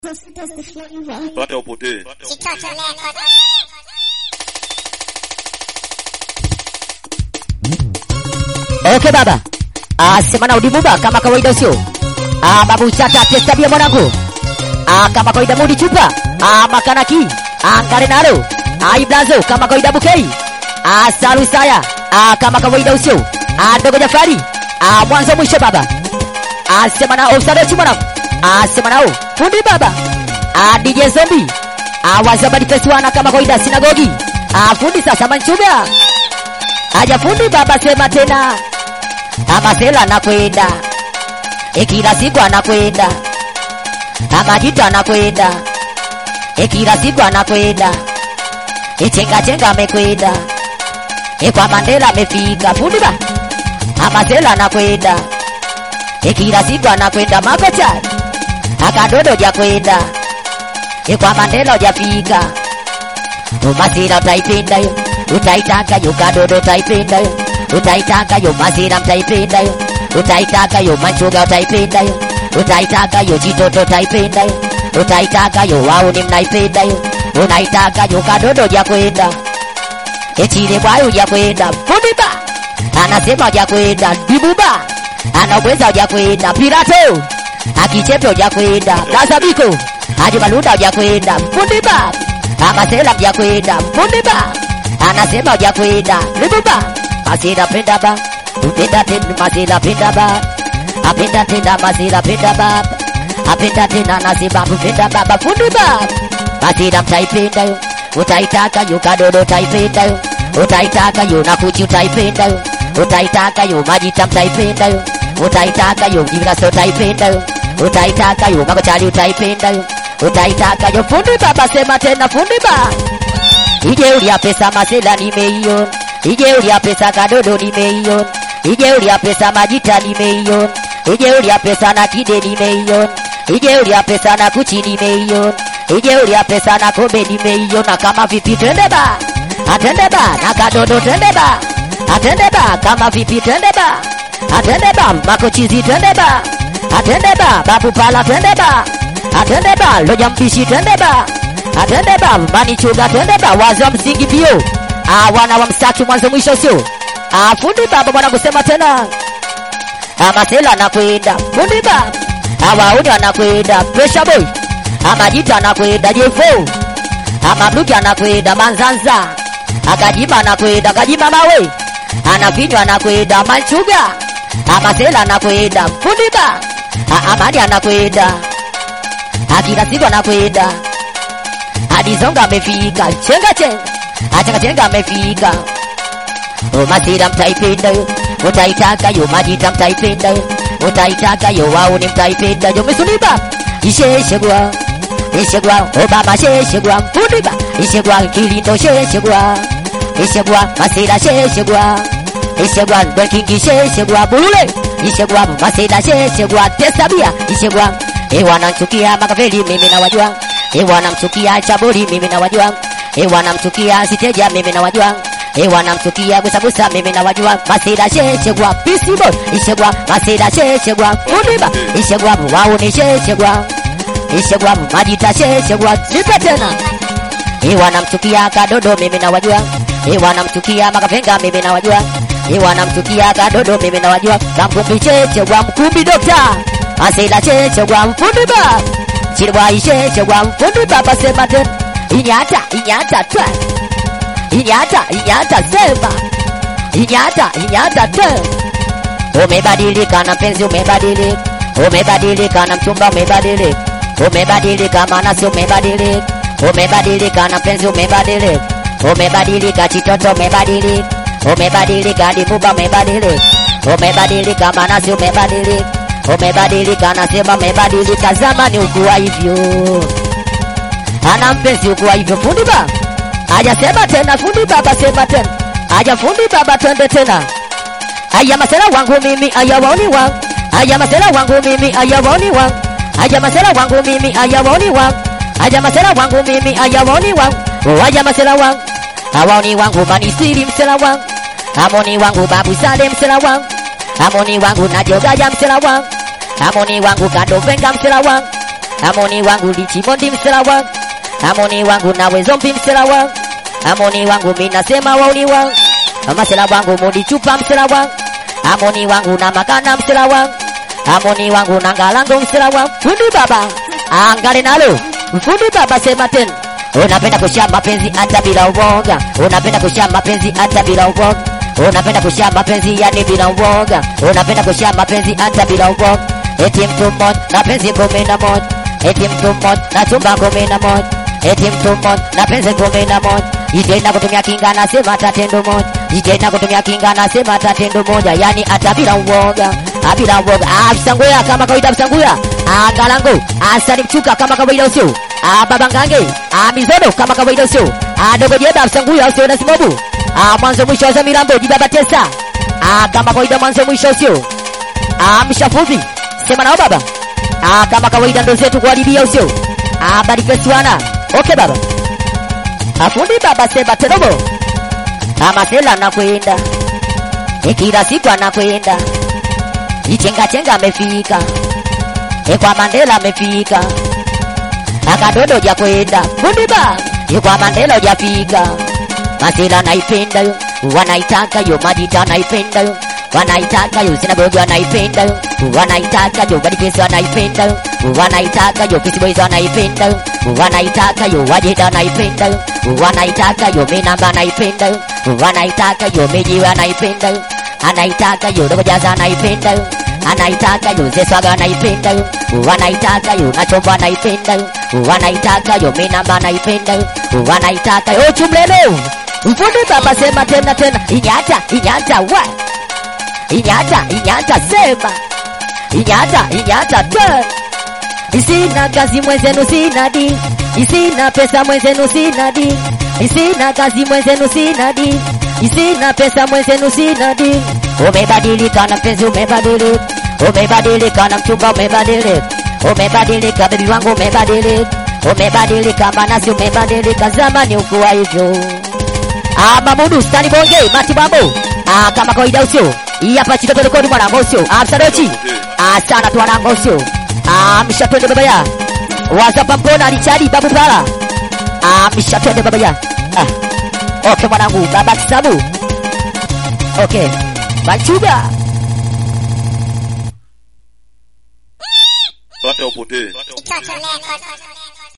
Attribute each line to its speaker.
Speaker 1: That's, that's the flavor.
Speaker 2: Pata upotee.
Speaker 3: Kitoto Record.
Speaker 4: Okay baba. Ah, sema na udibuba kama kawaida sio? Ah, babu chata testabia mwanangu. Ah, kama kawaida mudi chupa. Ah, makanaki. Ah, ngare nalo. Ah, iblazo kama kawaida bukei. Ah, salu saya. Ah, kama kawaida usio. Ah, dogo Jafari. Ah, mwanzo mwisho baba. Ah, sema na ofsado mwanangu. Ah, sema nao. Fundi baba. Ah, DJ Zombie. Ah, wazabadi fesuana kama kawaida sinagogi. Ah, fundi sasa manchuga. Aja fundi baba sema tena. Amasela anakwenda. E kila siku anakwenda. Amajito anakwenda. E kila siku anakwenda. E chenga chenga amekwenda. E kwa Mandela amefika. Fundi ba. Amasela anakwenda. E kila siku anakwenda makocha. Akadodo jakwenda. E kwa Mandela hujafika. Umasira utaipenda yo, utaitaka yo, kadodo utaipenda yo, utaitaka yo, masira mtaipenda yo, utaitaka yo, manchuga utaipenda yo, utaitaka yo, chitoto utaipenda yo, utaitaka yo, wauni mnaipenda yo, unaitaka yo, kadodo jakwenda echile bwayo hujakwenda fundiba anasema hujakwenda dibuba anaweza hujakwenda pirato akichepe hujakwenda lazabiko ajimaluda hujakwenda fundiba amasela hujakwenda fundiba anasema hujakwenda libuba masila penda ba upenda tena masila penda ba apenda tena masila penda ba apenda tena nasema upenda baba fundiba masila mtaipenda yo utaitaka yo kadodo utaipenda yo utaitaka yo na kuchi utaipenda yo utaitaka yo majita mtaipenda yo utaitaka yo jiviraso utaipenda yo utaitaka yo makochali utaipenda yo utaitaka yo fundi baba sema tena fundi ba ije ulia pesa masela nimeiona ije ulia pesa kadodo nimeiona ije ulia pesa majita nimeiona ije ulia pesa na kide nimeiona ije ulia pesa na kuchi nimeiona ije ulia pesa na kombe nimeiona kama vipi twende ba atende ba na kadodo twende ba atende ba kama vipi twende ba atende ba makochizi twende ba atende ba babu pala twende ba atende ba loja mpishi twende ba atende ba mani chuga twende ba wazi wa msingi pio ah wana wa msaki mwanzo mwisho sio ah fundi baba bwana kusema tena amasela anakwenda fundi ba awauni anakwenda pressure boy amajita anakwenda jefo amabluki anakwenda manzanza akajima anakwenda kajima mawe anavinywa anakwenda manchuga amasela anakwenda fundiba amani anakwenda akila siku anakwenda adizonga amefika chenga chenga achanga chenga amefika umasira mtaipenda yo utaitaka yo majita mtaipenda yo utaitaka yo wauni mtaipenda yo misuniba isheshegwa ishegwa obama sheshegwa mfundiba ishegwa kilindo sheshegwa ishegwa masira sheshegwa ishegwa bekingi sheshegwa bulule ishegwa masira sheshegwa tesabia ishegwa ewanamchukia makaveli mimi na wajua ewanamchukia chaburi mimi na wajua ewanamchukia siteja mimi na wajua ewanamchukia gusagusa mimi na wajua masira sheshegwa pisibo ishegwa masira sheshegwa fundiba ishegwa wauni sheshegwa ishegwa majita sheshegwa nipe tena iwanamchukia kadodo mimi na wajua iwanamchukia makavenga mimi na wajua iwanamchukia kadodo mimi na wajua kamkumbi chechegwa mkumbi dokta asila chechegwa mfundi ba chirwa ishechegwa mfundi baba sema tena inyata inyata twa inyata inyata sema inyata inyata twa umebadilika na mpenzi umebadilika umebadilika na mchumba umebadilika umebadilika maana si umebadilika umebadilika na mpenzi umebadilika umebadilika chitoto umebadilika umebadilika dimuba umebadilika umebadilika maana si umebadilika umebadilika nasema umebadilika zamani ukuwa hivyo ana mpenzi ukuwa hivyo fundi ba hajasema tena fundi baba sema tena haja fundi baba twende tena aya masela wangu mimi aya waoni wangu aya masela wangu mimi aya waoni wangu aya masela wangu mimi aya waoni wangu aya masela wangu mimi aya waoni wangu oh aya masela wangu awaoni wangu manisiri msela wangu amoni wangu babu sale msela wangu amoni wangu najogaya msela wangu amoni wangu kadovenga msela wangu amoni wangu lichimondi msela wangu amoni wangu nawe zombi msela wangu amoni wangu minasema wauni wangu masela wangu mudi chupa msela wangu amoni wangu na makana msela wangu amoni wangu na ngalango msela wangu fundi baba angale nalo fundi baba sema tena unapenda kusha mapenzi hata bila uoga unapenda kusha mapenzi hata bila uoga unapenda kusha mapenzi yani bila uoga unapenda kusha mapenzi hata bila uoga eti mtu mmoja na penzi kumi na moja eti mtu mmoja na chumba kumi na moja eti mtu mmoja na penzi kumi na moja itaenda kutumia kinga nasema tatendo moja itaenda kutumia kinga nasema tatendo moja yani hata bila uoga ah, bila uoga ah, msanguya kama kawaida msanguya ah, galango asani mchuka kama kawaida usio ah, baba ngange ah, mizodo kama kawaida usio ah, dogo jeba msanguya usio na simobu ah, mwanzo mwisho wa mirambo jibaba tesa ah, kama kawaida mwanzo mwisho usio ah, mshafuzi sema nao baba ah, kama kawaida ndo zetu kuharibia usio ah, barifesiwana okay baba afundi baba sema terobo amasela nakwenda e kila siku anakwenda ichenga chenga amefika e kwa Mandela amefika akadodo ja kwenda fundi ba e kwa Mandela hujafika masela naipenda yo wanaitaka yo majita naipenda yo wanaitaka yo sinagogi wanaipenda yo wanaitaka yo badipesi wanaipenda yo wanaitaka yo kisiboys wanaipenda yo wanaitaka yo wajeda wanaipenda yo wanaitaka yo minamba anaipenda yo wanaitaka yo miji anaipenda yo anaitaka yo dogojaza anaipenda yo anaitaka yo zeswaga anaipenda yo wanaitaka yo nachomba anaipenda yo wanaitaka yo minamba anaipenda yo wanaitaka yo chumlelo mfundi baba sema tena tena inyata inyata wa inyata inyata sema inyata inyata tena Sina kazi mwenzenu sina di Sina pesa mwenzenu sina di Sina kazi mwenzenu sina di Sina pesa mwenzenu sina di Umebadilika na mpenzi umebadilika Umebadilika na mchumba umebadilika Umebadilika bebi wangu umebadilika Umebadilika manasi umebadilika zamani ukuwa hivyo Ah, Mamudu stani bonge matibabu ah, kama kawaida usio hii hapa chitoto rekodi mwanangu usio ah, msadochi ah, sana tu mwanangu usio ah, mshatwende baba ya wazapa mpona alichadi babu pala ah, mshatwende baba ya ah. okay mwanangu baba kisabu okay bachuga
Speaker 1: Pata upotee.
Speaker 2: Toto Record.